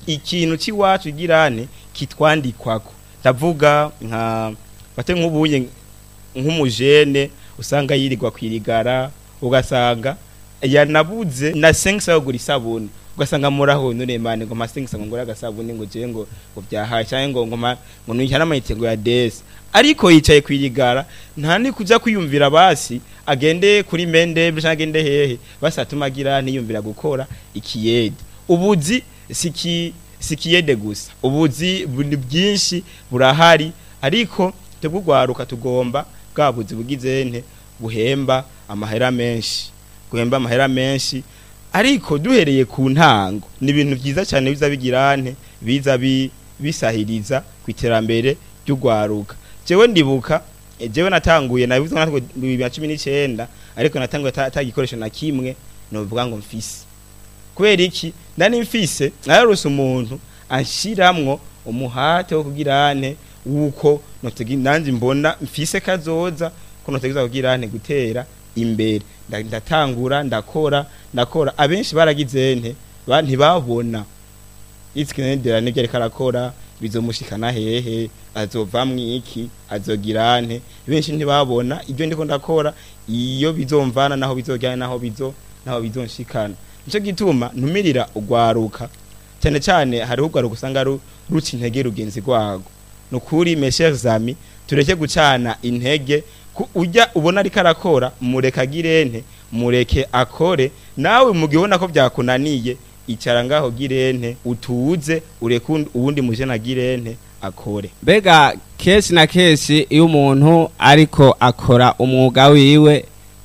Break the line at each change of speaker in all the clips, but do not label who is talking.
ikintu c'iwacu girane kitwandikwako ndavuga nka bate nk'ubunye nk'umujene usanga yirirwa kwirigara ugasanga yanabuze na 5 yo gura isabuni ugasanga muraho none mane ngo masengisa ngo ngora agasabuni ngo je ngo ngo byahaye cyangwa ngo ngoma ngo nuyihana amayitengo ya des ariko yicaye kwirigara nta ni kuja kwiyumvira basi agende kuri mende cyangwa agende hehe basi atumagira ntiyumvira gukora ikiyede ubuzi siki sikiyede gusa ubuzi buni bwinshi burahari ariko tubugwaruka tugomba bwa buzi bugize nte buhemba amahera menshi guhemba amahera menshi ariko duhereye ku ntango ni ibintu byiza cyane biza bigirane biza bi- bisahiriza ku iterambere ry'ugwaruka jewe ndibuka eh, jewe natanguye nabivuze natwe bibiri na cumi n'icyenda ariko natanguye ata ata gikoresho na kimwe novuga ngo mfise kubera iki ndani mfise nararose umuntu anshiramwo umuhate wo kugirane wuko notegi nanje mbona mfise kazoza ko notegeza kugirane gutera imbere Nda- ndatangura ndakora ndakora abenshi baragize nte ba- ntibabona itsikinendera nibyo ariko arakora bizomushikana hehe azovamwo iki azogira nte benshi ntibabona ibyo ndiko ndakora iyo bizomvana naho bizojyana naho bizo naho bizonshikana nico gituma ntumirira ugwaruka cyane cyane hariho ugwaruka usanga ru- ruca intege rugenzi rwago nukuri mes chers amis tureke gucana intege ku- ujya ubona ariko arakora mureke agirente mureke akore nawe mu gihe ubona ko byakunaniye icara ngaho girente utuze ureke uwundi- uwundi mujene agirente akore
mbega kenshi na kenshi iyo umuntu ariko akora umwuga wiwe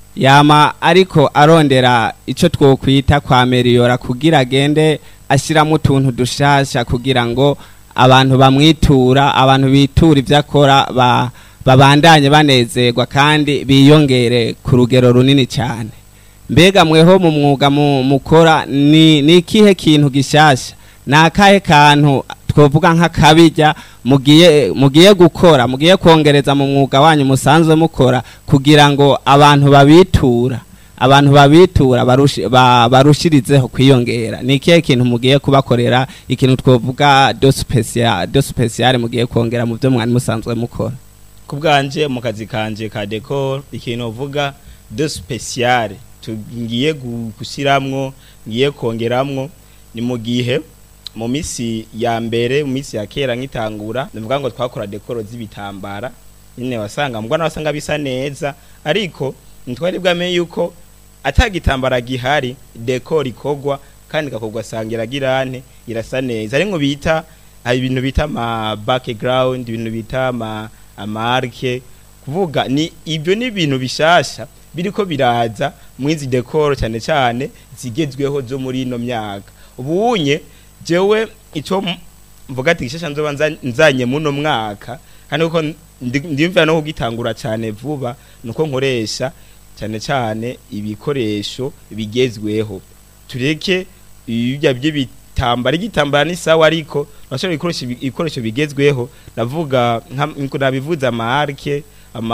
yama ariko arondera icyo twokwita kwa meriyora kugira agende ashyiramo utuntu dushasha kugira ngo abantu bamwitura abantu bitura ibyo akora ba- babandanye banezerwa kandi biyongere ku rugero runini cyane mbega mweho mu mwuga mu- mukora ni ni ikihe kintu gishasha ni akahe kantu twovuga nk'akabijya mugiye mugiye gukora mugiye kongereza mu mwuga wanyu musanzwe mukora kugira ngo abantu babitura abantu babitura barushi- ba- barushirizeho kwiyongera ni ikihe kintu mugiye kubakorera ikintu twovuga do special do special mugiye kongera mu byo mwari musanzwe mukora
ku bwanje mu kazi kanje ka decor ikintu uvuga de special tugiye gu- gushyiramwo ngiye kongeramwo ni mu gihe mu misi ya mbere mu misi ya kera nk'itangura ndavuga ngo twakora decor z'ibitambara nyine wasanga mbona wasanga bisa neza ariko ntitwari bwamenye yuko atagitambara gihari decor ikogwa kandi ikakogwa sanga iragirane irasa neza ari ngo bita hari ibintu bita ama background ibintu bita ama amarke kuvuga ni ibyo ni ibintu bishasha biriko biraza mwizi decor cyane cyane zigezweho zo muri ino myaka ubunye jewe ico m- mvuga ati gishasha nzoba nza- nzanye muno mwaka kandi kuko ndi- ndimvira no kugitangura cyane vuba nuko nkoresha cyane cyane ibikoresho bigezweho tureke ibya by'ibitambara igitambara ni sawa ariko urashobora gukoresha ibi- ibikoresho bigezweho ndavuga nka- nko nabivuze amarke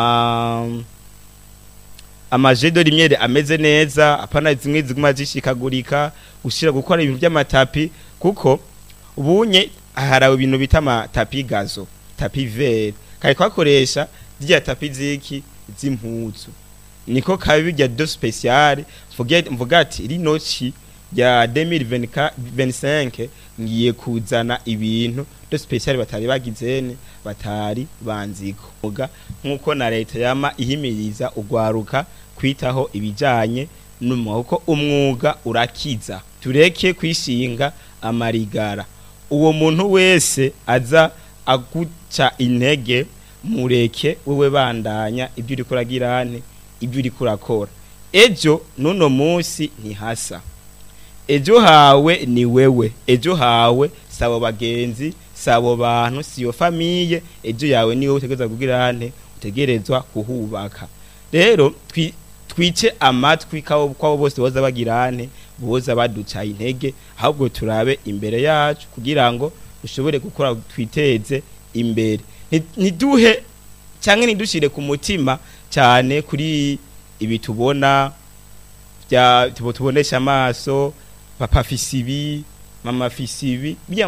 ama amajedo rimwe ameze neza apana zimwe ziguma zishikagurika gushira gukora ibintu by'amatapi kuko ubunye harawe ibintu bita amatapi gazo tapi vert kari kwakoresha zirya tapi ziki z'impuzu niko kabi bijya do special mvuge mvuga ati rino ci ya 2025 ngiye kuzana ibintu do special batari bagizene batari banziko muga nkuko na leta yama ihimiriza ugwaruka kwitaho ibijanye n'umwuga umwuga urakiza tureke kwishinga amarigara uwo muntu wese aza aguca intege mureke wewe bandanya ibyo uri kuragirane ibyo uri kurakora ejo nuno munsi ntihasa ejo hawe ni wewe ejo hawe sabo bagenzi sabo bantu siyo famiye ejo yawe niwe utegerezwa kugirane utegerezwa kuhubaka rero twi- twice amatwi kabo kwabo bose boza bagirane boza baduca intege ahubwo turabe imbere yacu kugira ngo dushobore gukora twiteze imbere Nti- ntiduhe cyangwa ntidushire ku mutima cyane kuri ibi tubona bya tubo tubonesha amaso papa fisibi mama fisibi